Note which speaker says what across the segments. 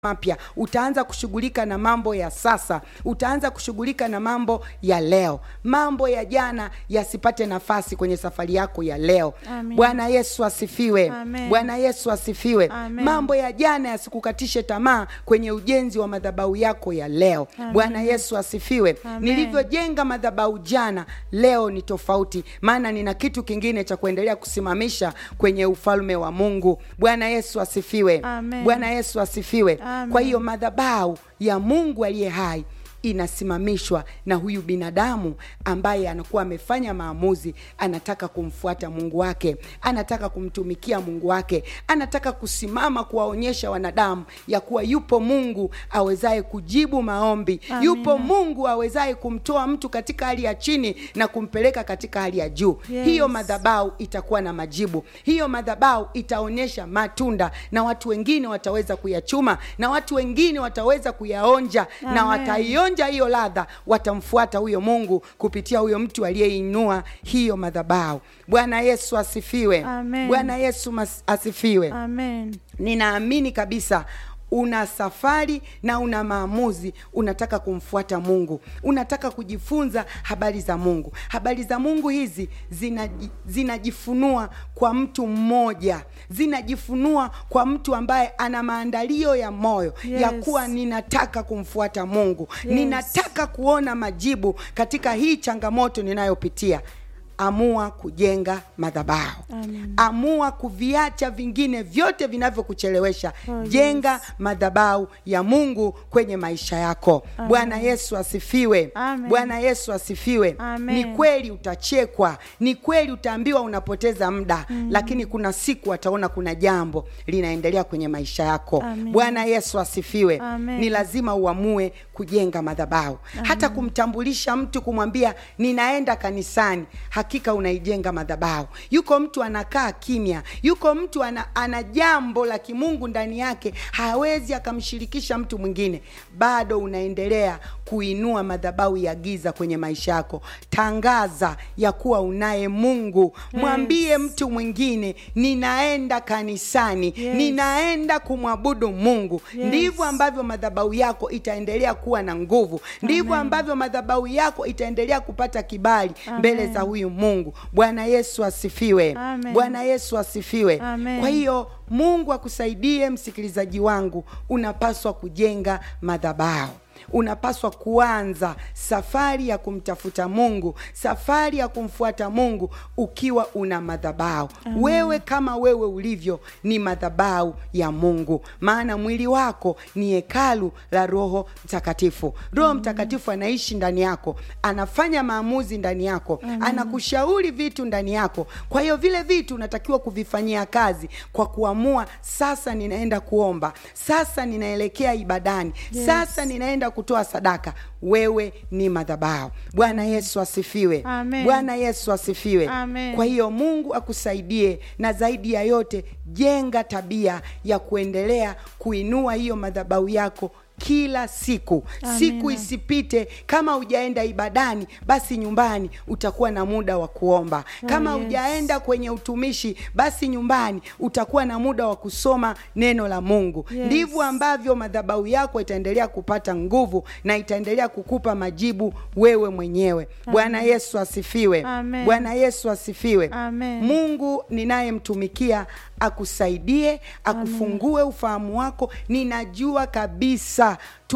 Speaker 1: mapya utaanza kushughulika na mambo ya sasa utaanza kushughulika na mambo ya leo mambo ya jana yasipate nafasi kwenye safari yako ya leo
Speaker 2: Amen.
Speaker 1: bwana yesu asifiwe
Speaker 2: Amen.
Speaker 1: bwana yesu asifiwe
Speaker 2: Amen.
Speaker 1: mambo ya jana yasikukatishe tamaa kwenye ujenzi wa madhabahu yako ya leo
Speaker 2: Amen.
Speaker 1: bwana yesu asifiwe
Speaker 2: Amen.
Speaker 1: nilivyojenga madhabahu jana leo ni tofauti maana nina kitu kingine cha kuendelea kusimamisha kwenye ufalme wa mungu bwana yesu asifiwe
Speaker 2: Amen.
Speaker 1: bwana yesu asifiwe
Speaker 2: Amen.
Speaker 1: kwa hiyo madhabahu ya mungu aliye hai inasimamishwa na huyu binadamu ambaye anakuwa amefanya maamuzi anataka kumfuata mungu wake anataka kumtumikia mungu wake anataka kusimama kuwaonyesha wanadamu ya kuwa yupo mungu awezaye kujibu maombi
Speaker 2: Amina.
Speaker 1: yupo mungu awezaye kumtoa mtu katika hali ya chini na kumpeleka katika hali ya juu
Speaker 2: Yes.
Speaker 1: hiyo madhabahu itakuwa na majibu hiyo madhabahu itaonyesha matunda na watu wengine wataweza kuyachuma na watu wengine wataweza kuyaonja na
Speaker 2: Amen.
Speaker 1: wataionja hiyo ladha watamfuata huyo mungu kupitia huyo mtu aliyeinua hiyo madhabahu bwana yesu asifiwe
Speaker 2: Amen.
Speaker 1: bwana yesu mas- asifiwe
Speaker 2: Amen.
Speaker 1: ninaamini kabisa una safari na una maamuzi unataka kumfuata mungu unataka kujifunza habari za mungu habari za mungu hizi zinaji- zinajifunua kwa mtu mmoja zinajifunua kwa mtu ambaye ana maandalio ya moyo
Speaker 2: Yes.
Speaker 1: ya kuwa ninataka kumfuata mungu
Speaker 2: Yes.
Speaker 1: ninataka kuona majibu katika hii changamoto ninayopitia amua kujenga madhabahu
Speaker 2: Amen.
Speaker 1: amua kuviacha vingine vyote vinavyokuchelewesha
Speaker 2: Oh,
Speaker 1: jenga
Speaker 2: yes.
Speaker 1: madhabahu ya mungu kwenye maisha yako
Speaker 2: Amen.
Speaker 1: bwana yesu asifiwe
Speaker 2: Amen.
Speaker 1: bwana yesu asifiwe
Speaker 2: Amen.
Speaker 1: ni kweli utachekwa ni kweli utaambiwa unapoteza muda mm. lakini kuna siku ataona kuna jambo linaendelea kwenye maisha yako
Speaker 2: Amen.
Speaker 1: bwana yesu asifiwe
Speaker 2: Amen.
Speaker 1: ni lazima uamue kujenga madhabahu hata kumtambulisha mtu kumwambia ninaenda kanisani hakika unaijenga madhabahu yuko mtu anakaa kimya yuko mtu ana, ana jambo la kimungu ndani yake hawezi akamshirikisha mtu mwingine bado unaendelea kuinua madhabahu ya giza kwenye maisha yako tangaza ya kuwa unaye mungu mwambie mtu mwingine ninaenda kanisani
Speaker 2: Yes.
Speaker 1: ninaenda kumwabudu mungu
Speaker 2: Yes.
Speaker 1: ndivyo ambavyo madhabahu yako itaendelea kuwa na nguvu ndivyo
Speaker 2: Amen.
Speaker 1: ambavyo madhabahu yako itaendelea kupata kibali
Speaker 2: Amen.
Speaker 1: mbele za huyu mungu bwana yesu asifiwe
Speaker 2: Amen.
Speaker 1: bwana yesu asifiwe
Speaker 2: Amen.
Speaker 1: kwa hiyo mungu akusaidie msikilizaji wangu unapaswa kujenga madhabahu unapaswa kuanza safari ya kumtafuta mungu safari ya kumfuata mungu ukiwa una madhabahu wewe kama wewe ulivyo ni madhabahu ya mungu maana mwili wako ni hekalu la roho mtakatifu roho mtakatifu anaishi ndani yako anafanya maamuzi ndani yako anakushauri vitu ndani yako kwa hiyo vile vitu unatakiwa kuvifanyia kazi kwa kuamua sasa ninaenda kuomba sasa ninaelekea ibadani
Speaker 2: Yes.
Speaker 1: sasa ninaenda kutoa sadaka wewe ni madhabahu bwana yesu asifiwe
Speaker 2: Amen.
Speaker 1: bwana yesu asifiwe
Speaker 2: Amen.
Speaker 1: kwa hiyo mungu akusaidie na zaidi ya yote jenga tabia ya kuendelea kuinua hiyo madhabahu yako kila siku
Speaker 2: Amina.
Speaker 1: siku isipite kama hujaenda ibadani basi nyumbani utakuwa na muda wa kuomba kama
Speaker 2: Oh, yes.
Speaker 1: hujaenda kwenye utumishi basi nyumbani utakuwa na muda wa kusoma neno la mungu
Speaker 2: Yes.
Speaker 1: ndivyo ambavyo madhabahu yako itaendelea kupata nguvu na itaendelea kukupa majibu wewe mwenyewe bwana yesu asifiwe
Speaker 2: Amen.
Speaker 1: bwana yesu asifiwe
Speaker 2: Amen.
Speaker 1: mungu ninayemtumikia akusaidie akufungue ufahamu wako ninajua kabisa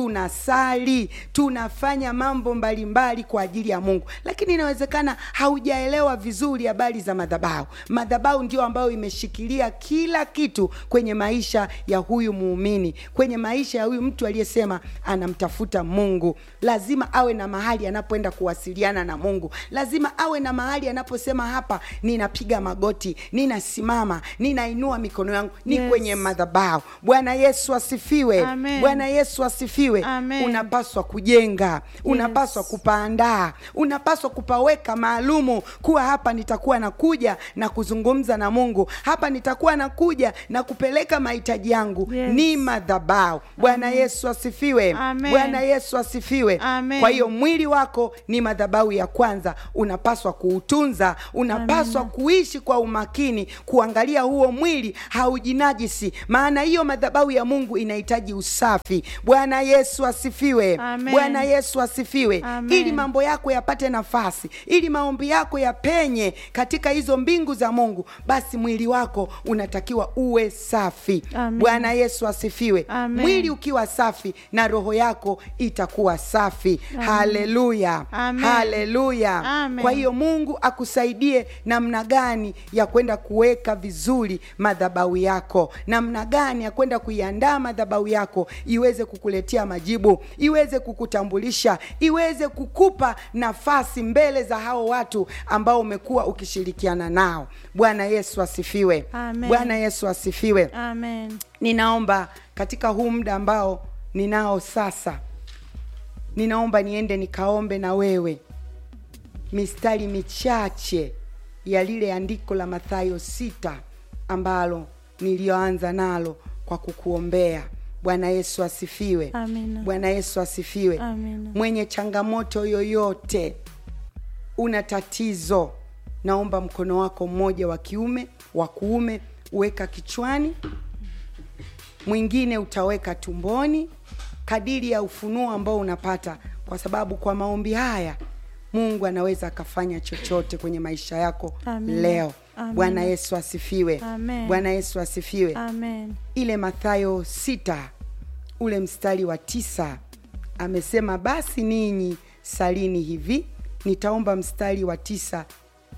Speaker 1: tunasali tunafanya mambo mbalimbali kwa ajili ya mungu lakini inawezekana haujaelewa vizuri habari za madhabahu madhabahu ndio ambayo imeshikilia kila kitu kwenye maisha ya huyu muumini kwenye maisha ya huyu mtu aliyesema anamtafuta mungu lazima awe na mahali anapoenda kuwasiliana na mungu lazima awe na mahali anaposema hapa ninapiga magoti ninasimama ninainua mikono yangu ni
Speaker 2: Yes.
Speaker 1: kwenye madhabahu bwana yesu asifiwe
Speaker 2: Amen.
Speaker 1: bwana yesu asifiwe asifiwe
Speaker 2: Amen.
Speaker 1: unapaswa kujenga unapaswa kupaandaa unapaswa kupaweka maalumu kuwa hapa nitakuwa nakuja na kuzungumza na mungu hapa nitakuwa nakuja na kupeleka mahitaji yangu
Speaker 2: Yes.
Speaker 1: ni madhabau bwana yesu asifiwe
Speaker 2: Amen.
Speaker 1: bwana yesu asifiwe
Speaker 2: Amen.
Speaker 1: kwa hiyo mwili wako ni madhabau ya kwanza unapaswa kuutunza unapaswa kuishi kwa umakini kuangalia huo mwili haujinajisi maana hiyo madhabau ya mungu inahitaji usafi bwana yesu asifiwe
Speaker 2: Amen.
Speaker 1: bwana yesu asifiwe
Speaker 2: Amen.
Speaker 1: ili mambo yako yapate nafasi ili maombi yako yapenye katika hizo mbingu za mungu basi mwili wako unatakiwa uwe safi
Speaker 2: Amen.
Speaker 1: bwana yesu asifiwe
Speaker 2: Amen.
Speaker 1: mwili ukiwa safi na roho yako itakuwa safi haleluya
Speaker 2: Amen.
Speaker 1: haleluya
Speaker 2: Amen.
Speaker 1: kwa hiyo mungu akusaidie namna gani ya kwenda kuweka vizuri madhabau yako namna gani ya kwenda kuiandaa madhabau yako iweze kukuletea majibu iweze kukutambulisha iweze kukupa nafasi mbele za hao watu ambao umekuwa ukishirikiana nao bwana yesu asifiwe
Speaker 2: Amen.
Speaker 1: bwana yesu asifiwe
Speaker 2: Amen.
Speaker 1: ninaomba katika huu muda ambao ninao sasa ninaomba niende nikaombe na wewe mistari michache ya lile andiko la mathayo sita ambalo niliyoanza nalo kwa kukuombea bwana yesu asifiwe
Speaker 2: Amina.
Speaker 1: bwana yesu asifiwe
Speaker 2: Amina.
Speaker 1: mwenye changamoto yoyote una tatizo naomba mkono wako mmoja wa kiume wa kuume uweka kichwani mwingine utaweka tumboni kadiri ya ufunuo ambao unapata kwa sababu kwa maombi haya mungu anaweza akafanya chochote kwenye maisha yako
Speaker 2: Amina.
Speaker 1: leo
Speaker 2: Amina.
Speaker 1: bwana yesu asifiwe
Speaker 2: Amen.
Speaker 1: bwana yesu asifiwe
Speaker 2: Amen.
Speaker 1: ile mathayo sita ule mstari wa tisa amesema basi ninyi salini hivi nitaomba mstari wa tisa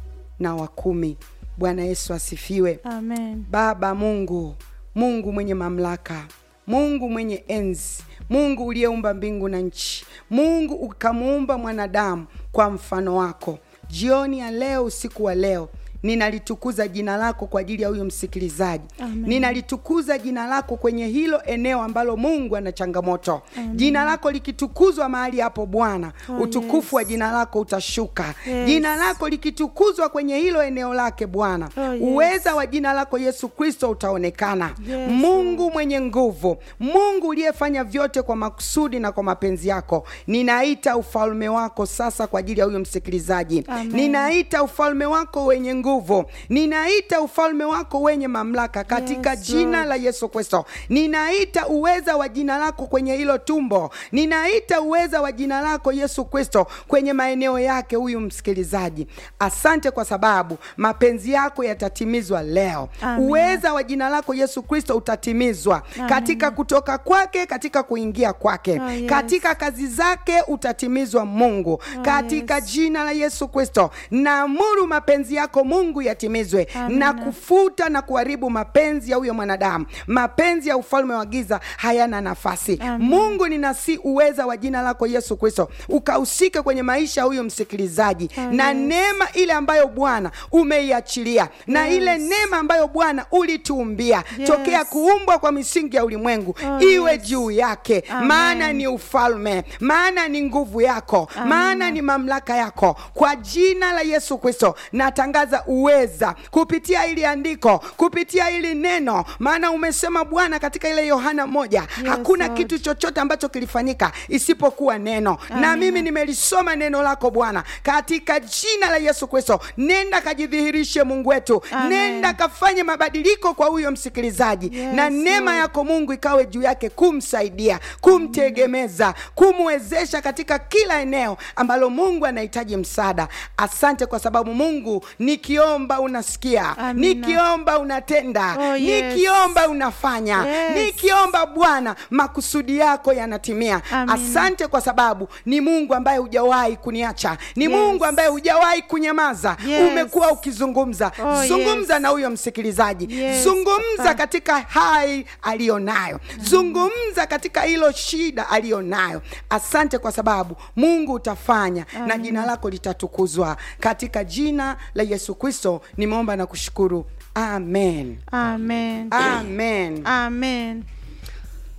Speaker 1: na wa kumi bwana yesu asifiwe
Speaker 2: Amen.
Speaker 1: baba mungu mungu mwenye mamlaka mungu mwenye enzi mungu uliyeumba mbingu na nchi mungu ukamuumba mwanadamu kwa mfano wako jioni ya leo usiku wa leo ninalitukuza jina lako kwa ajili ya huyu msikilizaji
Speaker 2: Amen.
Speaker 1: ninalitukuza jina lako kwenye hilo eneo ambalo mungu ana changamoto jina lako likitukuzwa mahali hapo bwana
Speaker 2: Oh,
Speaker 1: utukufu wa
Speaker 2: yes.
Speaker 1: jina lako utashuka
Speaker 2: Yes.
Speaker 1: jina lako likitukuzwa kwenye hilo eneo lake bwana
Speaker 2: Oh, yes.
Speaker 1: uweza wa jina lako yesu kristo utaonekana
Speaker 2: Yes,
Speaker 1: mungu mwenye nguvu mungu uliyefanya vyote kwa makusudi na kwa mapenzi yako ninaita ufalme wako sasa kwa ajili ya huyo msikilizaji
Speaker 2: Amen.
Speaker 1: ninaita ufalme wako wenye nguvu ninaita ufalme wako wenye mamlaka katika
Speaker 2: Yes,
Speaker 1: jina
Speaker 2: Lord.
Speaker 1: la yesu kristo ninaita uweza wa jina lako kwenye hilo tumbo ninaita uweza wa jina lako yesu kristo kwenye maeneo yake huyu msikilizaji asante kwa sababu mapenzi yako yatatimizwa leo
Speaker 2: Amen.
Speaker 1: uweza wa jina lako yesu kristo utatimizwa
Speaker 2: Amen.
Speaker 1: katika kutoka kwake katika kuingia kwake
Speaker 2: Oh, yes.
Speaker 1: katika kazi zake utatimizwa mungu katika
Speaker 2: yes.
Speaker 1: jina la yesu kristo naamuru mapenzi yako mungu yatimizwe
Speaker 2: Amina.
Speaker 1: na kufuta na kuharibu mapenzi ya huyo mwanadamu mapenzi ya ufalme wa giza hayana nafasi
Speaker 2: Amen.
Speaker 1: mungu ninasi uweza wa jina lako yesu kristo ukahusike kwenye maisha ya huyo msikilizaji
Speaker 2: Oh,
Speaker 1: na
Speaker 2: yes.
Speaker 1: neema ile ambayo bwana umeiachilia na
Speaker 2: Yes.
Speaker 1: ile neema ambayo bwana ulituumbia
Speaker 2: Yes.
Speaker 1: tokea kuumbwa kwa misingi ya ulimwengu
Speaker 2: Oh,
Speaker 1: iwe
Speaker 2: yes.
Speaker 1: juu yake
Speaker 2: Amen.
Speaker 1: maana ni ufalme maana ni nguvu yako
Speaker 2: Amen.
Speaker 1: maana ni mamlaka yako kwa jina la yesu kristo natangaza uweza kupitia hili andiko kupitia hili neno maana umesema bwana katika ile yohana moja hakuna
Speaker 2: Lord.
Speaker 1: kitu chochote ambacho kilifanyika isipokuwa neno na
Speaker 2: Amina.
Speaker 1: mimi nimelisoma neno lako bwana katika jina la yesu kristo nenda kajidhihirishe mungu wetu
Speaker 2: Amen.
Speaker 1: nenda kafanye mabadiliko kwa huyo msikilizaji
Speaker 2: Yes,
Speaker 1: na neema
Speaker 2: Lord.
Speaker 1: yako mungu ikawe juu yake kumsaidia kumtegemeza kumwezesha katika kila eneo ambalo mungu anahitaji msaada asante kwa sababu mungu nikiomba unasikia
Speaker 2: Amina.
Speaker 1: nikiomba unatenda
Speaker 2: Oh, yes.
Speaker 1: nikiomba unafanya
Speaker 2: Yes.
Speaker 1: nikiomba bwana makusudi yako yanatimia
Speaker 2: Amina.
Speaker 1: asante kwa sababu ni mungu ambaye hujawahi kuniacha ni
Speaker 2: Yes.
Speaker 1: mungu ambaye hujawahi kunyamaza
Speaker 2: Yes.
Speaker 1: umekuwa ukizungumza
Speaker 2: Oh,
Speaker 1: zungumza
Speaker 2: yes.
Speaker 1: na huyo msikilizaji
Speaker 2: Yes,
Speaker 1: zungumza
Speaker 2: Papa.
Speaker 1: katika hai aliyonayo zungumza katika hilo shida aliyonayo asante kwa sababu mungu utafanya na
Speaker 2: Amina.
Speaker 1: jina lako litatukuzwa katika jina la yesu kristo nimeomba na kushukuru amen
Speaker 2: Amen.
Speaker 1: amen
Speaker 2: Amen.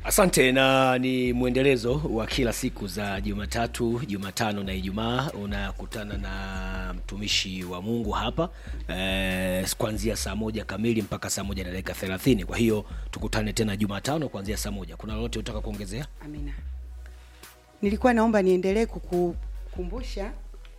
Speaker 2: asante na ni mwendelezo wa kila siku za jumatatu jumatano na ijumaa unakutana na mtumishi wa mungu hapa eh, kuanzia saa moja kamili mpaka saa moja na dakika thelathini kwa hiyo tukutane tena jumatano kuanzia saa moja kuna lolote utaka kuongezea
Speaker 1: amina nilikuwa naomba niendelee kukukumbusha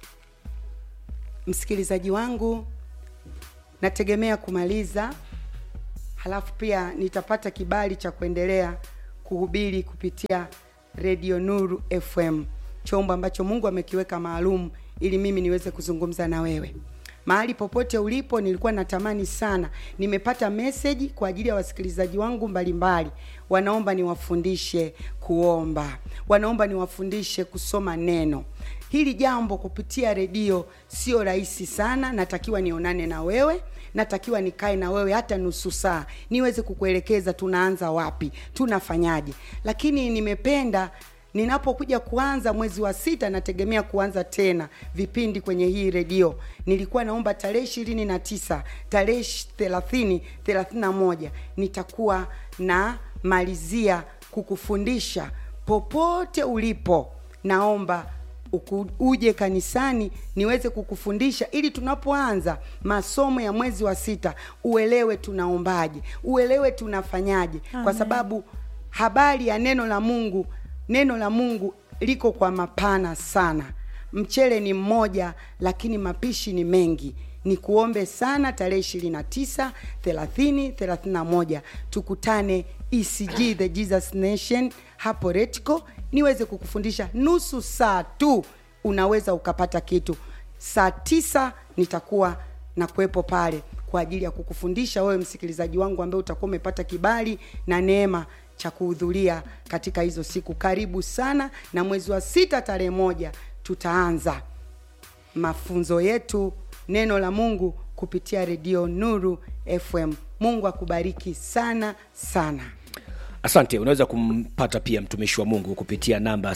Speaker 1: msikilizaji wangu nategemea kumaliza halafu pia nitapata kibali cha kuendelea kuhubiri kupitia redio nuru fm chombo ambacho mungu amekiweka maalum ili mimi niweze kuzungumza na wewe mahali popote ulipo nilikuwa natamani sana nimepata meseji kwa ajili ya wasikilizaji wangu mbalimbali wanaomba niwafundishe kuomba wanaomba niwafundishe kusoma neno hili jambo kupitia redio sio rahisi sana natakiwa nionane na wewe natakiwa nikae na wewe hata nusu saa niweze kukuelekeza tunaanza wapi tunafanyaje lakini nimependa ninapokuja kuanza mwezi wa sita nategemea kuanza tena vipindi kwenye hii redio nilikuwa naomba tarehe ishirini na tisa tarehe thelathini thelathini na moja nitakuwa na malizia kukufundisha popote ulipo naomba uku, uje kanisani niweze kukufundisha ili tunapoanza masomo ya mwezi wa sita uelewe tunaombaje uelewe tunafanyaje Amen. kwa sababu habari ya neno la mungu neno la mungu liko kwa mapana sana mchele ni mmoja lakini mapishi ni mengi ni kuombe sana tarehe ishirini na tisa thelathini thelathini na moja tukutane ecg the jesus nation hapo retco niweze kukufundisha nusu saa tu unaweza ukapata kitu saa tisa nitakuwa na kuwepo pale kwa ajili ya kukufundisha wewe msikilizaji wangu ambaye utakuwa umepata kibali na neema cha kuhudhuria katika hizo siku karibu sana na mwezi wa sita tarehe moja tutaanza mafunzo yetu neno la mungu kupitia redio nuru fm mungu akubariki sana sana
Speaker 2: asante unaweza kumpata pia mtumishi wa mungu kupitia namba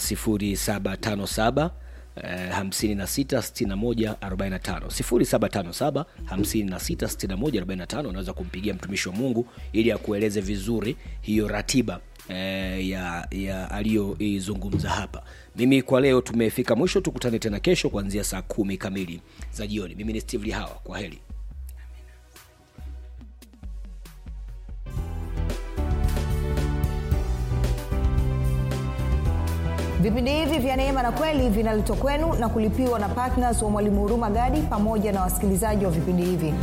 Speaker 2: 757 566145 unaweza kumpigia mtumishi wa mungu ili akueleze vizuri hiyo ratiba eh, ya, ya aliyoizungumza hapa mimi kwa leo tumefika mwisho tukutane tena kesho kuanzia saa kumi kamili za jioni mimi ni steve lihawa kwa heri
Speaker 3: vipindi hivi vya neema na kweli vinaletwa kwenu na kulipiwa na ptns wa mwalimu huruma gadi pamoja na wasikilizaji wa vipindi hivi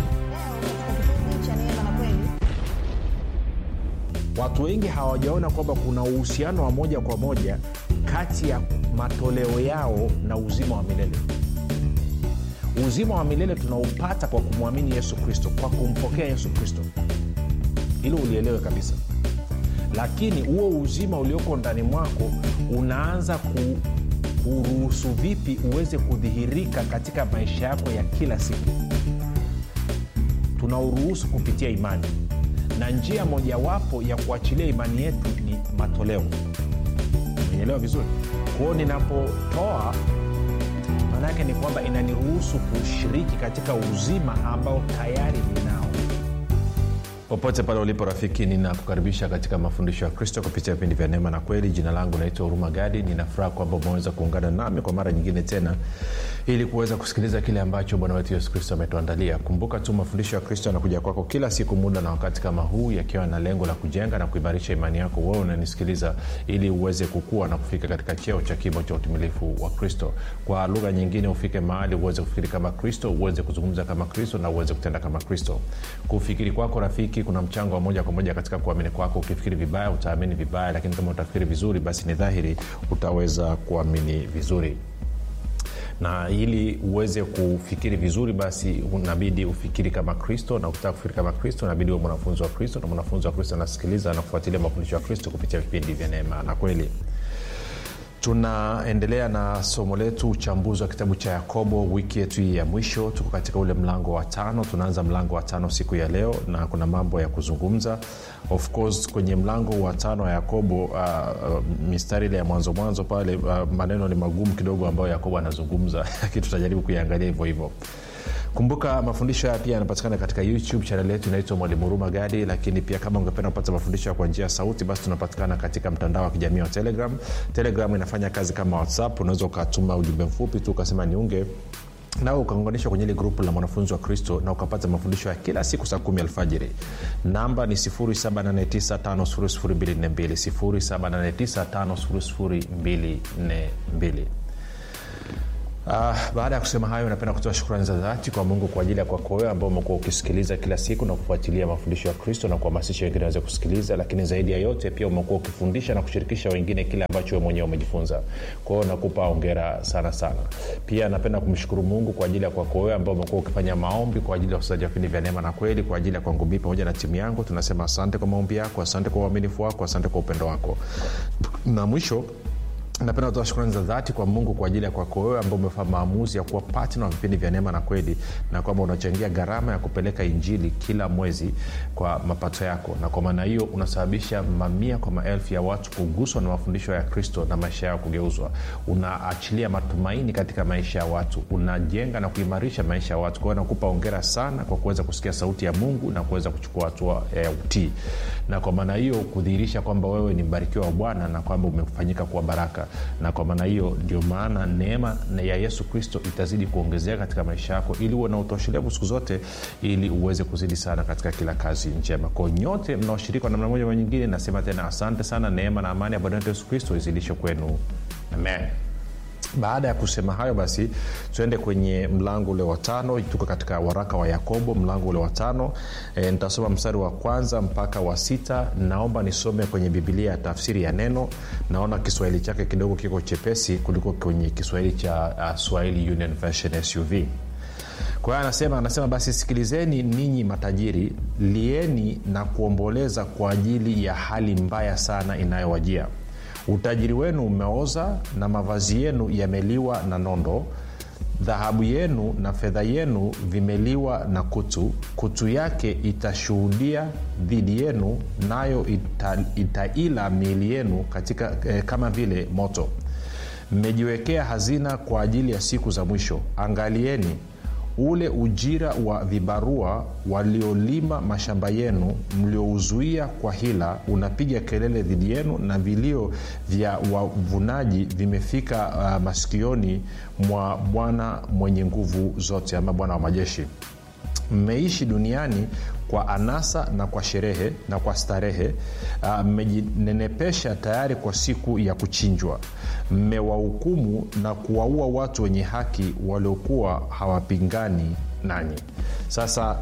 Speaker 4: watu wengi hawajaona kwamba kuna uhusiano wa moja kwa moja kati ya matoleo yao na uzima wa milele uzima wa milele tunaupata kwa kumwamini yesu kristo kwa kumpokea yesu kristo hilo ulielewe kabisa lakini huo uzima ulioko ndani mwako unaanza ku, kuruhusu vipi uweze kudhihirika katika maisha yako ya kila siku tunauruhusu kupitia imani na njia mojawapo ya kuachilia imani yetu ni matoleo menyelewa vizuri kwao ninapotoa maana yake ni kwamba inaniruhusu kushiriki katika uzima ambao tayari ninao
Speaker 5: popote pale ulipo rafiki ninakukaribisha katika mafundisho ya kristo kupitia vipindi vya neema na kweli jina langu naitwa huruma gadi ninafuraha kwamba umeweza kuungana nami kwa mara nyingine tena ili kuweza kusikiliza kile ambacho bwana wetu yesu kristo ametuandalia kumbuka tu mafundisho ya kristo yanakuja kwako kila siku muda na wakati kama huu yakiwa na lengo la kujenga na kuimarisha imani yako wewe unanisikiliza ili uweze kukua na kufika katika cheo cha kimo cha utimilifu wa kristo kwa lugha nyingine ufike mahali uweze kufikiri kama kristo uweze kuzungumza kama kristo na uweze kutenda kama kristo kufikiri kwako rafiki kuna mchango wa moja kwa moja katika kuamini kwako ukifikiri vibaya utaamini vibaya lakini kama utafikiri vizuri basi ni dhahiri utaweza kuamini vizuri na ili uweze kufikiri vizuri basi unabidi ufikiri kama kristo na ukitaka kufikiri kama kristo unabidi uwe mwanafunzi wa kristo na mwanafunzi wa kristo anasikiliza na kufuatilia mafundisho ya kristo kupitia vipindi vya neema na kweli tunaendelea na somo letu uchambuzi wa kitabu cha yakobo wiki yetu hii ya mwisho tuko katika ule mlango wa tano tunaanza mlango wa tano siku ya leo na kuna mambo ya kuzungumza of course kwenye mlango wa tano wa yakobo uh, uh, mistari ile ya mwanzo mwanzo pale uh, maneno ni magumu kidogo ambayo yakobo anazungumza lakini tutajaribu kuiangalia hivyo hivyo kumbuka mafundisho haya pia yanapatikana katika youtube chanel yetu inaitwa mwalimu huruma gadi lakini pia kama ungependa kupata mafundisho kwa njia ya sauti basi tunapatikana katika mtandao wa kijamii wa telegram telegram inafanya kazi kama whatsapp unaweza ukatuma ujumbe mfupi tu ukasema niunge nawe ukaunganishwa kwenye ile grupu la mwanafunzi wa kristo na ukapata mafundisho ya kila siku saa kumi alfajiri namba ni 7895242 Uh, baada ya kusema hayo napenda kutoa shukrani za dhati kwa mungu kwa ajili ya kwako wewe ambao umekuwa ukisikiliza kila siku na kufuatilia mafundisho ya kristo na kuhamasisha wengine waweze kusikiliza lakini zaidi ya yote pia umekuwa ukifundisha na kushirikisha wengine kile ambacho we mwenyewe umejifunza kwa hiyo nakupa ongera sana sana pia napenda kumshukuru mungu kwa ajili ya kwako wewe ambao umekuwa ukifanya maombi kwa ajili ya usaji wa vipindi vya neema na kweli kwa ajili ya kwangu mii pamoja na timu yangu tunasema asante kwa maombi yako asante kwa uaminifu wako asante kwa upendo wako na mwisho napenda kutoa shukrani za dhati kwa mungu kwa ajili ya kwako wewe ambao umefanya maamuzi ya kuwa patna wa vipindi vya neema na kweli na kwamba unachangia gharama ya kupeleka injili kila mwezi kwa mapato yako na kwa maana hiyo unasababisha mamia kwa maelfu ya watu kuguswa na mafundisho ya kristo na maisha yao kugeuzwa unaachilia matumaini katika maisha ya watu unajenga na kuimarisha maisha ya watu kwa hiyo nakupa ongera sana kwa kuweza kusikia sauti ya mungu na kuweza kuchukua hatua ya eh, utii na kwa maana hiyo kudhihirisha kwamba wewe ni mbarikiwa wa bwana na kwamba umefanyika kuwa baraka na kwa maana hiyo ndio maana neema ya yesu kristo itazidi kuongezeka katika maisha yako ili uwe na utoshelevu siku zote ili uweze kuzidi sana katika kila kazi njema kwao nyote mnaoshiriki kwa namna moja ma nyingine nasema tena asante sana neema na amani ya bwana wetu yesu kristo izidishe kwenu amen baada ya kusema hayo basi tuende kwenye mlango ule wa tano tuko katika waraka wa yakobo mlango ule wa tano e, nitasoma mstari wa kwanza mpaka wa sita naomba nisome kwenye bibilia ya tafsiri ya neno naona kiswahili chake kidogo kiko chepesi kuliko kwenye kiswahili cha uh, swahili union version suv kwa hiyo anasema anasema basi sikilizeni ninyi matajiri lieni na kuomboleza kwa ajili ya hali mbaya sana inayowajia utajiri wenu umeoza na mavazi yenu yameliwa na nondo dhahabu yenu na fedha yenu vimeliwa na kutu kutu yake itashuhudia dhidi yenu nayo ita, itaila miili yenu katika, eh, kama vile moto mmejiwekea hazina kwa ajili ya siku za mwisho angalieni ule ujira wa vibarua waliolima mashamba yenu mliouzuia kwa hila unapiga kelele dhidi yenu na vilio vya wavunaji vimefika uh, masikioni mwa bwana mwenye nguvu zote ama bwana wa majeshi mmeishi duniani kwa anasa na kwa sherehe na kwa starehe mmejinenepesha uh, tayari kwa siku ya kuchinjwa mmewahukumu na kuwaua watu wenye haki waliokuwa hawapingani nanyi sasa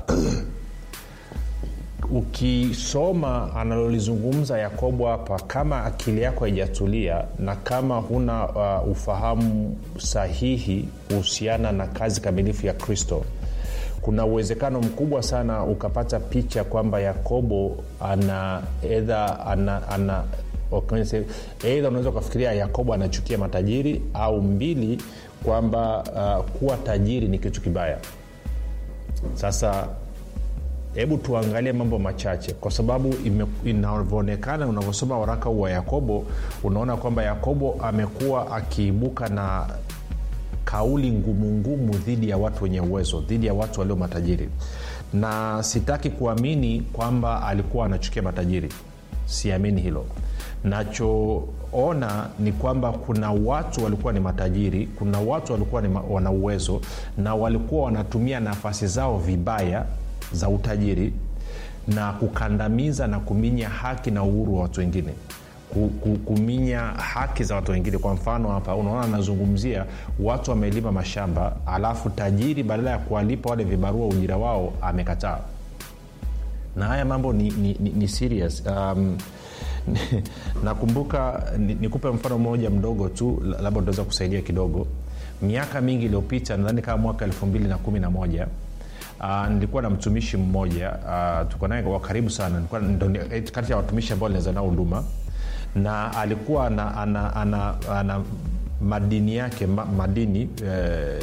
Speaker 5: ukisoma analolizungumza yakobo hapa kama akili yako haijatulia na kama huna uh, ufahamu sahihi kuhusiana na kazi kamilifu ya kristo kuna uwezekano mkubwa sana ukapata picha kwamba yakobo ana edha ana, ana eidha unaweza ukafikiria yakobo anachukia matajiri au mbili kwamba uh, kuwa tajiri ni kitu kibaya sasa hebu tuangalie mambo machache kwa sababu inavyoonekana unavyosoma waraka huu wa yakobo unaona kwamba yakobo amekuwa akiibuka na kauli ngumungumu dhidi ya watu wenye uwezo dhidi ya watu walio matajiri na sitaki kuamini kwamba alikuwa anachukia matajiri siamini hilo nachoona ni kwamba kuna watu walikuwa ni matajiri kuna watu walikuwa ni ma, wana uwezo na walikuwa wanatumia nafasi zao vibaya za utajiri na kukandamiza na kuminya haki na uhuru wa watu wengine kuminya haki za watu wengine kwa mfano hapa unaona anazungumzia watu wamelima mashamba alafu tajiri badala ya kuwalipa wale vibarua ujira wao amekataa na haya mambo ni, ni, ni, ni serious um, nakumbuka nikupe ni mfano mmoja mdogo tu labda utaweza kusaidia kidogo miaka mingi iliyopita nadhani kama mwaka elfu mbili na kumi na moja Uh, nilikuwa na mtumishi mmoja uh, tuko naye kwa karibu sana kati ya watumishi ambao linaweza nao huduma na alikuwa ana, ana, ana, ana madini yake ma, madini eh,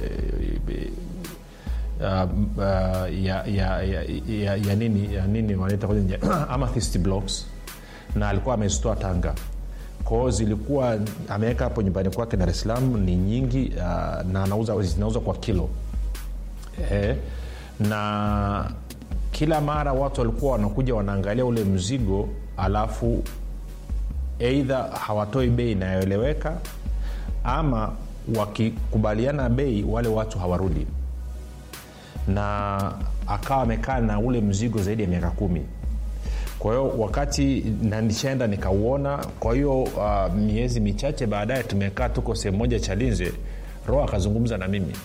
Speaker 5: uh, uh, ya, ya, ya, ya, ya nini ya nini wanaita amethyst blocks na alikuwa amezitoa tanga kwao zilikuwa ameweka hapo nyumbani kwake dar es salaam ni nyingi uh, na anauza zinauzwa kwa kilo eh, na kila mara watu walikuwa wanakuja wanaangalia ule mzigo alafu eidha hawatoi bei inayoeleweka ama wakikubaliana bei wale watu hawarudi na akawa amekaa na ule mzigo zaidi ya miaka kumi kwa hiyo wakati na nishaenda nikauona kwa hiyo uh, miezi michache baadaye tumekaa tuko sehemu moja chalinze roho akazungumza na mimi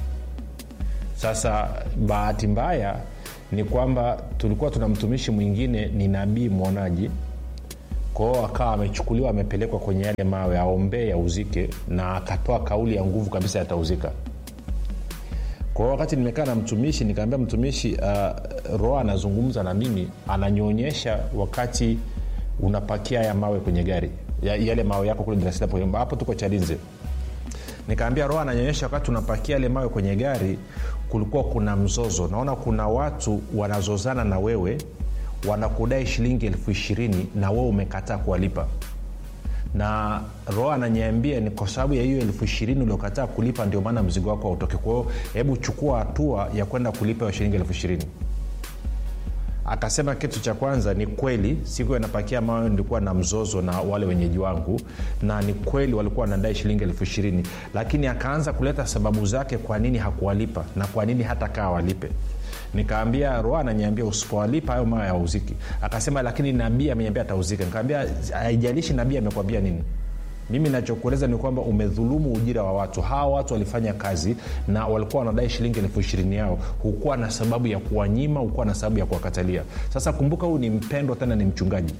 Speaker 5: sasa bahati mbaya ni kwamba tulikuwa tuna mtumishi mwingine ni nabii mwonaji kwao akawa amechukuliwa amepelekwa kwenye yale mawe aombee yauzike na akatoa kauli ya nguvu kabisa yatauzika kwa hiyo wakati nimekaa na mtumishi nikaambia mtumishi uh, roho anazungumza na mimi ananionyesha wakati unapakia haya mawe kwenye gari ya, yale mawe yako kule Dar hapo tuko chalinze nikaambia roho ananyonyesha wakati unapakia yale mawe kwenye gari kulikuwa kuna mzozo naona kuna watu wanazozana na wewe wanakudai shilingi elfu ishirini na wewe umekataa kuwalipa na roho ananiambia ni kwa sababu ya hiyo elfu ishirini uliokataa kulipa ndio maana mzigo wako hautoke kwa hiyo hebu chukua hatua ya kwenda kulipa hiyo shilingi elfu ishirini akasema kitu cha kwanza ni kweli siku anapakia mawe nilikuwa na mzozo na wale wenyeji wangu na ni kweli walikuwa wanadai shilingi elfu ishirini lakini akaanza kuleta sababu zake kwa nini hakuwalipa na kwa nini hata kaa walipe nikaambia roa ananiambia usipowalipa hayo mawe yauziki akasema lakini nabii ameniambia atauzika nikaambia haijalishi nabii amekwambia nini mimi nachokueleza ni kwamba umedhulumu ujira wa watu hawa watu walifanya kazi na walikuwa wanadai shilingi elfu ishirini yao hukuwa na sababu ya kuwanyima hukuwa na sababu ya kuwakatalia sasa kumbuka huyu ni mpendwa tena ni mchungaji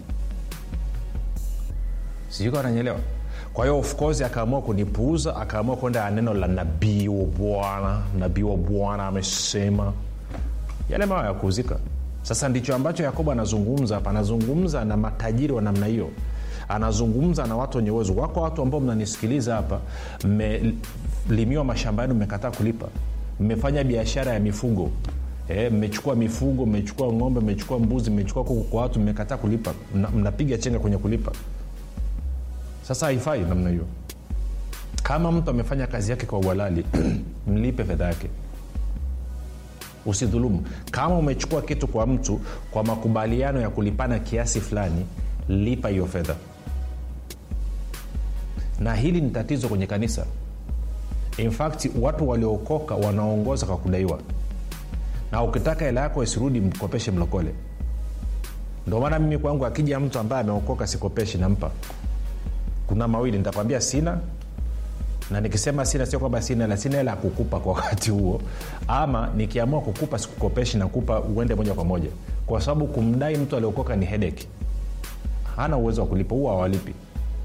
Speaker 5: sijui ananyelewa kwa hiyo of course akaamua kunipuuza akaamua kwenda neno la nabii wa bwana nabii wa bwana amesema yale mawa ya kuuzika sasa ndicho ambacho yakobo anazungumza hapa anazungumza na matajiri wa namna hiyo anazungumza na watu wenye uwezo wako watu ambao mnanisikiliza hapa mmelimiwa mashamba yenu mmekataa kulipa mmefanya biashara ya mifugo E, mmechukua mifugo mmechukua ng'ombe mmechukua mbuzi mmechukua kuku kwa watu mmekataa kulipa Mna, mnapiga chenga kwenye kulipa sasa haifai namna hiyo kama mtu amefanya kazi yake kwa uhalali mlipe fedha yake usidhulumu kama umechukua kitu kwa mtu kwa makubaliano ya kulipana kiasi fulani lipa hiyo fedha na hili ni tatizo kwenye kanisa in fact watu waliookoka wanaongoza kwa kudaiwa na ukitaka hela yako isirudi mkopeshe mlokole ndio maana mimi kwangu akija mtu ambaye ameokoka sikopeshi nampa kuna mawili nitakwambia sina na nikisema sina sio kwamba sina hela sina hela ya kukupa kwa wakati huo ama nikiamua kukupa sikukopeshi nakupa uende moja kwa moja kwa sababu kumdai mtu aliokoka ni hedeki hana uwezo wa kulipa huwa awalipi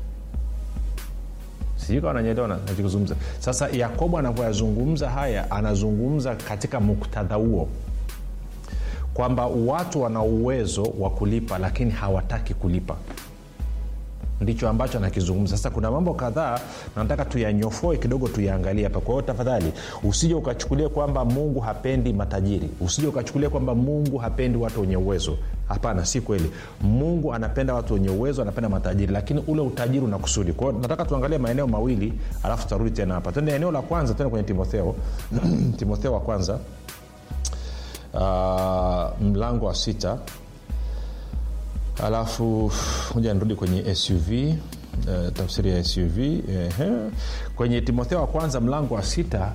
Speaker 5: sijui kawa nanyelewa nachokizungumza sasa yakobo anavyoyazungumza haya anazungumza katika muktadha huo kwamba watu wana uwezo wa kulipa lakini hawataki kulipa ndicho ambacho anakizungumza sasa kuna mambo kadhaa nataka tuyanyofoe kidogo tuyaangalie hapa kwa hiyo tafadhali usije ukachukulia kwamba mungu hapendi matajiri usije ukachukulia kwamba mungu hapendi watu wenye uwezo hapana si kweli mungu anapenda watu wenye uwezo anapenda matajiri lakini ule utajiri una kusudi kwao nataka tuangalie maeneo mawili alafu tutarudi tena hapa tende eneo la kwanza tena kwenye timotheo timotheo wa kwanza uh, mlango wa sita alafu moja nirudi kwenye suv uh, tafsiri ya suv uh, kwenye timotheo wa kwanza mlango wa sita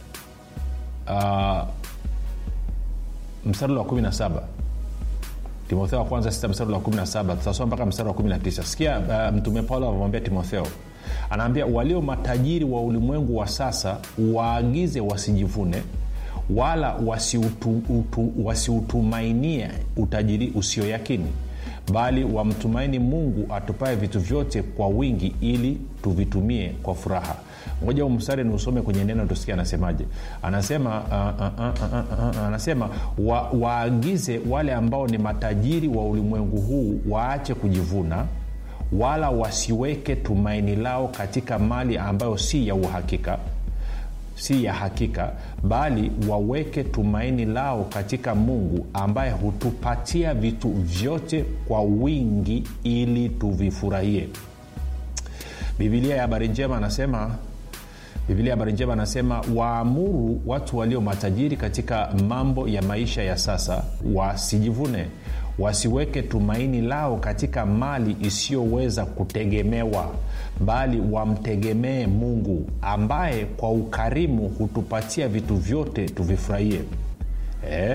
Speaker 5: uh, mstari wa 17 timotheo wa kwanza sita mstari wa 17 tutasoma mpaka mstari wa 19 sikia uh, mtume paulo anamwambia timotheo anaambia walio matajiri wa ulimwengu wa sasa waagize wasijivune wala wasiutumainie wasi utajiri usioyakini bali wamtumaini mungu atupae vitu vyote kwa wingi ili tuvitumie kwa furaha ngoja umstari ni usome kwenye neno tusikia anasemaje anasema uh, uh, uh, uh, uh, anasema wa, waagize wale ambao ni matajiri wa ulimwengu huu waache kujivuna wala wasiweke tumaini lao katika mali ambayo si ya uhakika si ya hakika bali waweke tumaini lao katika mungu ambaye hutupatia vitu vyote kwa wingi ili tuvifurahie bibilia ya habari njema anasema biblia habari njema anasema waamuru watu walio matajiri katika mambo ya maisha ya sasa wasijivune wasiweke tumaini lao katika mali isiyoweza kutegemewa bali wamtegemee mungu ambaye kwa ukarimu hutupatia vitu vyote tuvifurahie eh?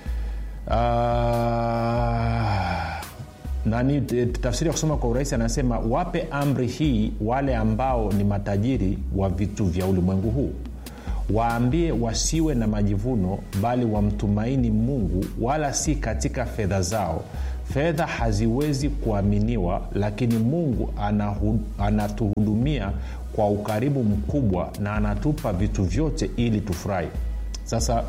Speaker 5: uh, nani tafsiri ya kusoma kwa urahisi anasema wape amri hii wale ambao ni matajiri wa vitu vya ulimwengu huu waambie wasiwe na majivuno bali wamtumaini mungu wala si katika fedha zao fedha haziwezi kuaminiwa lakini mungu anahu, anatuhudumia kwa ukaribu mkubwa na anatupa vitu vyote ili tufurahi sasa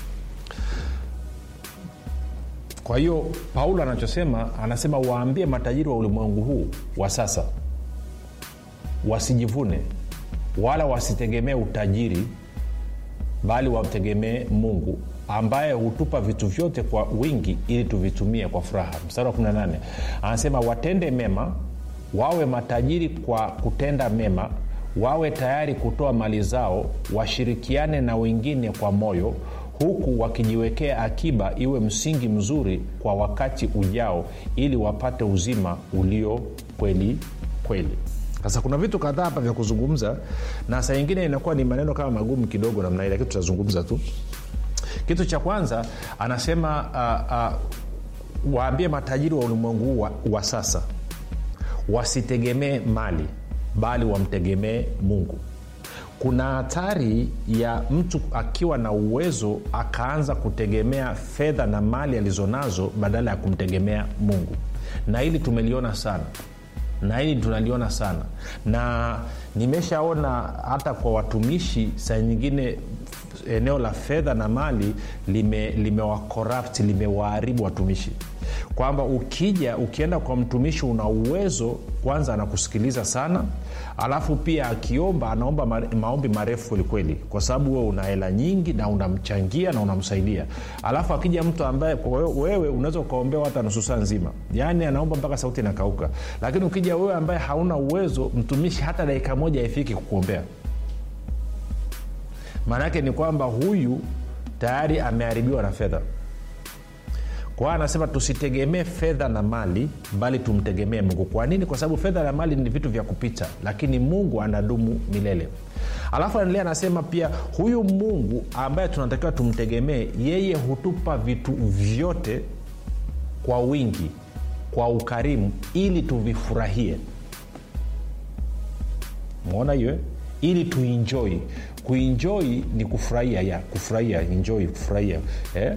Speaker 5: kwa hiyo paulo anachosema anasema waambie matajiri wa ulimwengu huu wa sasa wasijivune wala wasitegemee utajiri bali wamtegemee mungu ambaye hutupa vitu vyote kwa wingi ili tuvitumie kwa furaha mstari wa 18 anasema watende mema wawe matajiri kwa kutenda mema wawe tayari kutoa mali zao washirikiane na wengine kwa moyo huku wakijiwekea akiba iwe msingi mzuri kwa wakati ujao ili wapate uzima ulio kweli kweli sasa kuna vitu kadhaa hapa vya kuzungumza na saa ingine inakuwa ni maneno kama magumu kidogo namna hii lakini tutazungumza tu kitu cha kwanza anasema uh, uh, waambie matajiri wa ulimwengu huu wa, wa sasa wasitegemee mali bali wamtegemee mungu kuna hatari ya mtu akiwa na uwezo akaanza kutegemea fedha na mali alizonazo badala ya kumtegemea mungu na hili tumeliona sana na hili tunaliona sana na nimeshaona hata kwa watumishi saa nyingine eneo la fedha na mali limewakorapti lime limewaharibu watumishi kwamba ukija ukienda kwa mtumishi una uwezo kwanza anakusikiliza sana alafu pia akiomba anaomba maombi marefu kwelikweli kwa sababu wewe una hela nyingi na unamchangia na unamsaidia alafu akija mtu ambaye wewe unaweza ukaombewa hata nusu saa nzima yaani anaomba mpaka sauti inakauka lakini ukija wewe ambaye hauna uwezo mtumishi hata dakika moja haifiki kukuombea maana yake ni kwamba huyu tayari ameharibiwa na fedha kwa hiyo anasema tusitegemee fedha na mali bali tumtegemee mungu kwa nini kwa sababu fedha na mali ni vitu vya kupita lakini mungu anadumu milele alafu anaendelea anasema pia huyu mungu ambaye tunatakiwa tumtegemee yeye hutupa vitu vyote kwa wingi kwa ukarimu ili tuvifurahie mwona hiyo ili tuinjoi kuinjoi ni kufurahia ya kufurahia enjoy kufurahia eh?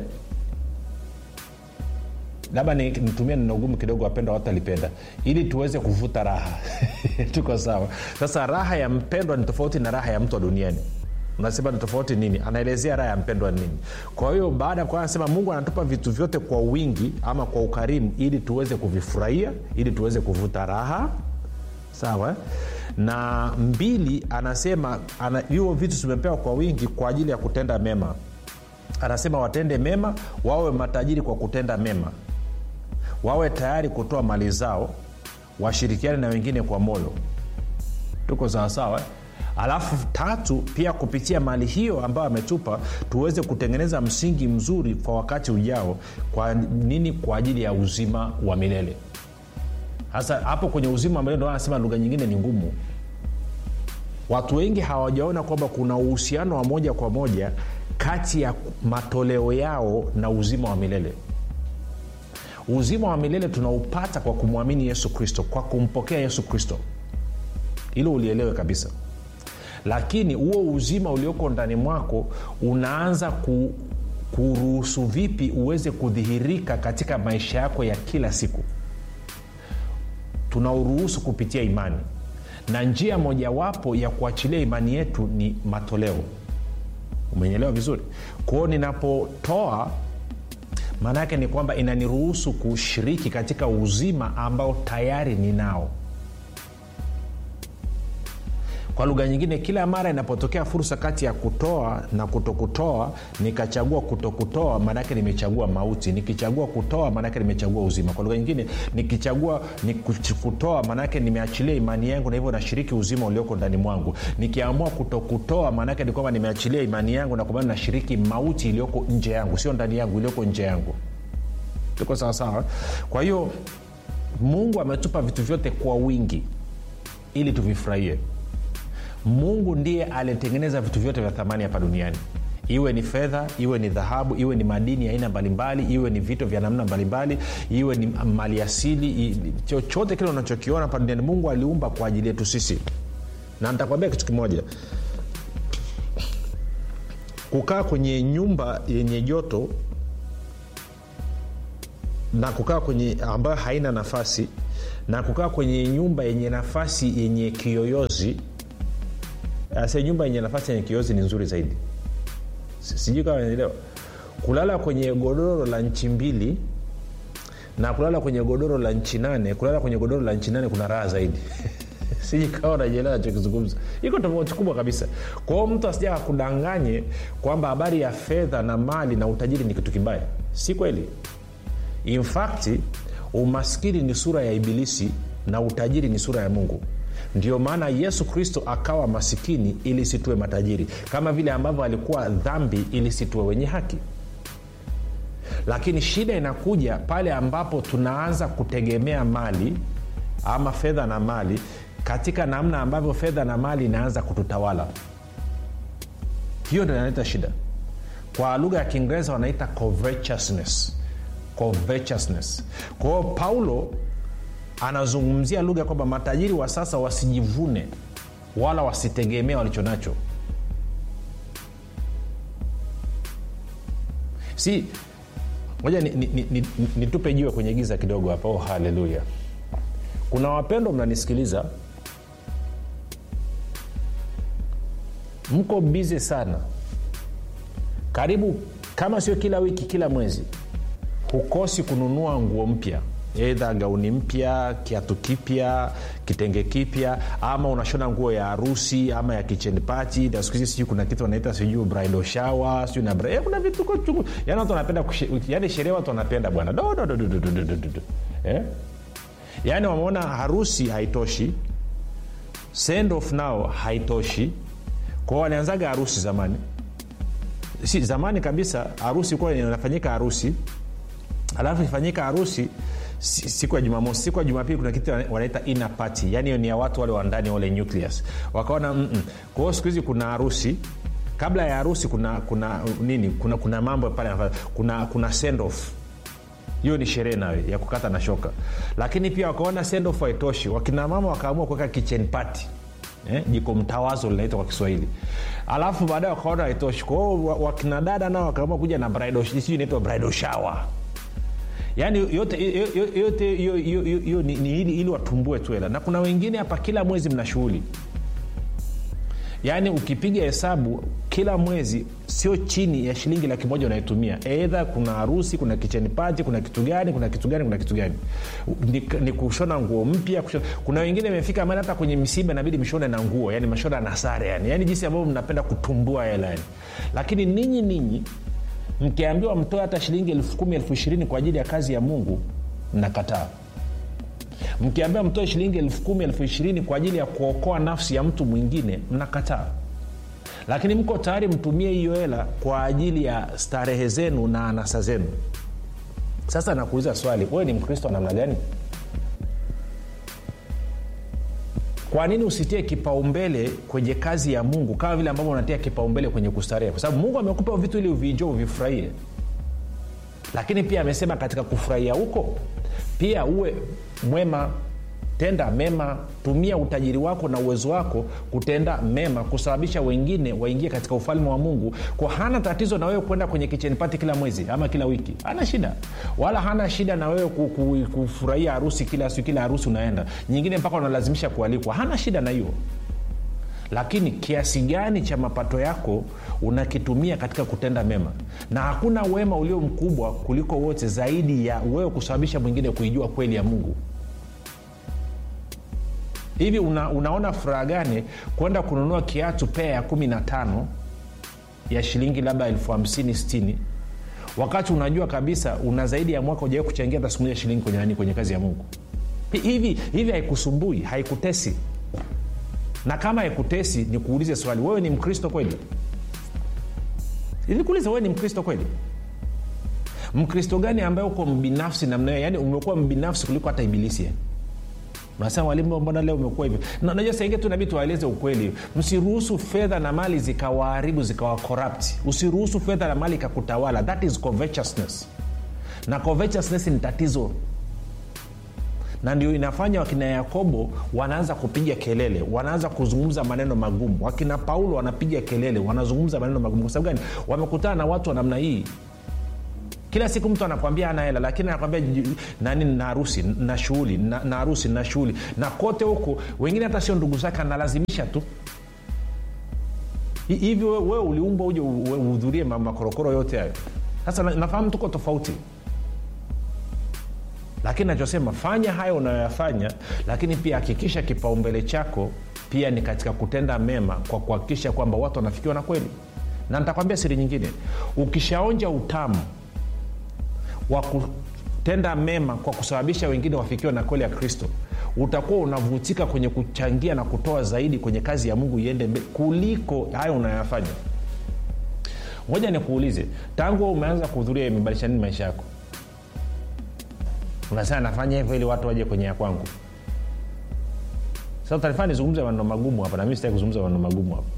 Speaker 5: labda nitumie neno gumu kidogo wapendwa watu alipenda ili tuweze kuvuta raha tuko sawa sasa raha ya mpendwa ni tofauti na raha ya mtu wa duniani unasema ni tofauti nini anaelezea raha ya mpendwa nini kwa hiyo baada ya anasema mungu anatupa vitu vyote kwa wingi ama kwa ukarimu ili tuweze kuvifurahia ili tuweze kuvuta raha sawa na mbili anasema hivyo ana, vitu tumepewa kwa wingi kwa ajili ya kutenda mema anasema watende mema wawe matajiri kwa kutenda mema wawe tayari kutoa mali zao washirikiane na wengine kwa moyo tuko sawasawa alafu tatu pia kupitia mali hiyo ambayo ametupa tuweze kutengeneza msingi mzuri kwa wakati ujao kwa nini kwa ajili ya uzima wa milele sasa hapo kwenye uzima wa milele ndo anasema lugha nyingine ni ngumu watu wengi hawajaona kwamba kuna uhusiano wa moja kwa moja kati ya matoleo yao na uzima wa milele uzima wa milele tunaupata kwa kumwamini yesu kristo kwa kumpokea yesu kristo hilo ulielewe kabisa lakini huo uzima ulioko ndani mwako unaanza ku, kuruhusu vipi uweze kudhihirika katika maisha yako ya kila siku tunauruhusu kupitia imani na njia mojawapo ya kuachilia imani yetu ni matoleo umenyelewa vizuri kwao ninapotoa maana yake ni kwamba inaniruhusu kushiriki katika uzima ambao tayari ninao
Speaker 4: kwa lugha nyingine kila mara inapotokea fursa kati ya kutoa na kutokutoa nikachagua kutokutoa maanaake nimechagua mauti nikichagua kutoa maanaake nimechagua uzima kwa lugha nyingine nikichagua ni kutoa maanaake nimeachilia imani yangu na hivyo nashiriki uzima ulioko ndani mwangu nikiamua kutokutoa maanaake ni kwamba nimeachilia imani yangu na kwa maana nashiriki mauti iliyoko nje yangu sio ndani yangu iliyoko nje yangu tuko sawasawa kwa hiyo mungu ametupa vitu vyote kwa wingi ili tuvifurahie mungu ndiye alitengeneza vitu vyote vya thamani hapa duniani iwe ni fedha iwe ni dhahabu iwe ni madini ya aina mbalimbali iwe ni vito vya namna mbalimbali iwe ni mali asili chochote kile unachokiona hapa duniani mungu aliumba kwa ajili yetu sisi na nitakwambia kitu kimoja kukaa kwenye nyumba yenye joto na kukaa kwenye ambayo haina nafasi na kukaa kwenye nyumba yenye nafasi yenye kiyoyozi ase nyumba yenye nafasi yenye kiyoyozi ni nzuri zaidi sijui kama naelewa kulala kwenye godoro la nchi mbili na kulala kwenye godoro la nchi nane kulala kwenye godoro la nchi nane kuna raha zaidi siji kawa najielewa nachokizungumza iko tofauti kubwa kabisa kwao mtu asija akudanganye kwamba habari ya fedha na mali na utajiri ni kitu kibaya si kweli in fact umaskini ni sura ya ibilisi na utajiri ni sura ya mungu ndio maana yesu kristo akawa masikini ili situwe matajiri kama vile ambavyo alikuwa dhambi ili situwe wenye haki lakini shida inakuja pale ambapo tunaanza kutegemea mali ama fedha na mali katika namna ambavyo fedha na mali inaanza kututawala hiyo ndo inaleta shida kwa lugha ya kiingereza wanaita covetousness covetousness kwa hiyo paulo anazungumzia lugha kwamba matajiri wa sasa wasijivune wala wasitegemea walichonacho si moja nitupe ni, ni, ni, ni jiwe kwenye giza kidogo hapa oh, haleluya kuna wapendo mnanisikiliza mko bizi sana karibu kama sio kila wiki kila mwezi hukosi kununua nguo mpya eidha gauni mpya kiatu kipya kitenge kipya ama unashona nguo ya harusi ama ya kitchen party na siku hizi sijui kuna kitu wanaita sijui bridal shower sijui na bra- eh, kuna vitu chungu yani watu wanapenda kushe- yani sherehe watu wanapenda bwana do do do do do do do do do. eh? yaani wameona harusi haitoshi send off nao haitoshi kwao walianzaga harusi zamani si zamani kabisa harusi kuwa inafanyika harusi alafu ifanyika harusi si- siku ya jumamosi siku ya jumapili kuna kitu wanaita ina party yani hiyo ni ya watu wale wa ndani wale nucleus wakaona mm-mm. kwa hiyo siku hizi kuna harusi kabla ya harusi kuna kuna nini kuna, kuna mambo pale yanafanya. kuna kuna send off hiyo ni sherehe nayo ya kukata na shoka lakini pia wakaona send off haitoshi wakina mama wakaamua kuweka kitchen party Eh, jiko mtawazo linaitwa kwa kiswahili alafu baadaye wakaona haitoshi kwao wakina dada nao wakaamua kuja na bridal sijui inaitwa bridal shower yaani yote yote- yote hiyo hiyo- hiyo- hiyo ni, ni ili, ili watumbue tu hela na kuna wengine hapa kila mwezi mna shughuli yaani ukipiga hesabu kila mwezi sio chini ya shilingi laki moja unaitumia eidha kuna harusi kuna kicheni pati kuna kitu gani kuna kitu gani kuna kitu gani ni, ni kushona nguo mpya kushona. kuna wengine imefika mali hata kwenye misiba inabidi mshone na nguo yani mashona na sare yani yani jinsi ambavyo mnapenda kutumbua hela yani lakini ninyi ninyi mkiambiwa mtoe hata shilingi elfu kumi elfu ishirini kwa ajili ya kazi ya mungu mnakataa mkiambiwa mtoe shilingi elfu kumi elfu ishirini kwa ajili ya kuokoa nafsi ya mtu mwingine mnakataa lakini mko tayari mtumie hiyo hela kwa ajili ya starehe zenu na anasa zenu sasa nakuuliza swali wewe ni mkristo wa namna gani kwa nini usitie kipaumbele kwenye kazi ya mungu kama vile ambavyo unatia kipaumbele kwenye kustarehe kwa sababu mungu amekupa vitu ili uvijo uvifurahie lakini pia amesema katika kufurahia huko pia uwe mwema tenda mema tumia utajiri wako na uwezo wako kutenda mema kusababisha wengine waingie katika ufalme wa mungu kwa hana tatizo na wewe kwenda kwenye kichenipati kila mwezi ama kila wiki hana shida wala hana shida na wewe ku- ku- kufurahia harusi kila siku kila harusi unaenda nyingine mpaka unalazimisha kualikwa hana shida na hiyo lakini kiasi gani cha mapato yako unakitumia katika kutenda mema na hakuna wema ulio mkubwa kuliko wote zaidi ya wewe kusababisha mwingine kuijua kweli ya mungu hivi una, unaona furaha gani kwenda kununua kiatu pea ya kumi na tano ya shilingi labda elfu hamsini stini wakati unajua kabisa una zaidi ya mwaka ujawai kuchangia hata siku moja shilingi kwenye nani kwenye kazi ya mungu Hi- hivi hivi haikusumbui haikutesi na kama haikutesi nikuulize swali wewe ni mkristo kweli nikuulize wewe ni mkristo kweli mkristo gani ambaye uko mbinafsi namna hiyo yani umekuwa mbinafsi kuliko hata ibilisi yani unasema walimu mbona leo umekuwa hivyo Na- najua saingie tu nabii tuwaeleze ukweli msiruhusu fedha na mali zikawaharibu zikawa corrupt usiruhusu fedha na mali ikakutawala that is covetousness na covetousness ni tatizo na ndio inafanya wakina yakobo wanaanza kupiga kelele wanaanza kuzungumza maneno magumu wakina paulo wanapiga kelele wanazungumza maneno magumu kwa sababu gani wamekutana na watu wa namna hii kila siku mtu anakwambia ana hela lakini anakwambia "Ju- nani na harusi na shughuli na na harusi na shughuli na kote huko wengine hata sio ndugu zake analazimisha tu Hi- hivi wewe we uliumbwa uje u- u- uhudhurie ma- makorokoro yote hayo sasa na- nafahamu tuko tofauti lakini nachosema fanya hayo unayoyafanya lakini pia hakikisha kipaumbele chako pia ni katika kutenda mema kwa kuhakikisha kwamba watu wanafikiwa na kweli na nitakwambia siri nyingine ukishaonja utamu wa kutenda mema kwa kusababisha wengine wafikiwe na kweli ya kristo utakuwa unavutika kwenye kuchangia na kutoa zaidi kwenye kazi ya mungu iende mbele kuliko hayo unayoyafanya moja nikuulize tangu wewe umeanza kuhudhuria imebadilisha nini maisha yako unasema nafanya hivyo ili watu waje kwenye ya kwangu sasa utanifanya nizungumze maneno magumu hapa na mimi sitaki kuzungumza maneno magumu hapa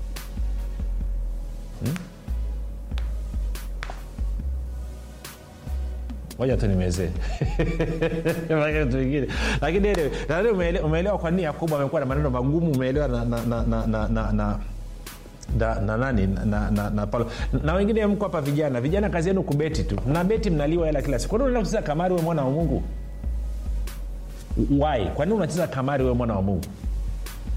Speaker 4: moja tu nimezee ingine lakini anyway, nadhani umeele- umeelewa kwa nini yakobo amekuwa na maneno magumu umeelewa na, na, na, na, na, na, na na, na nani na, na, na, na Paulo na wengine mko hapa vijana vijana kazi yenu kubeti tu mna beti mnaliwa hela kila siku kwani unaenda kucheza kamari we mwana wa mungu wai kwa nini unacheza kamari we mwana wa mungu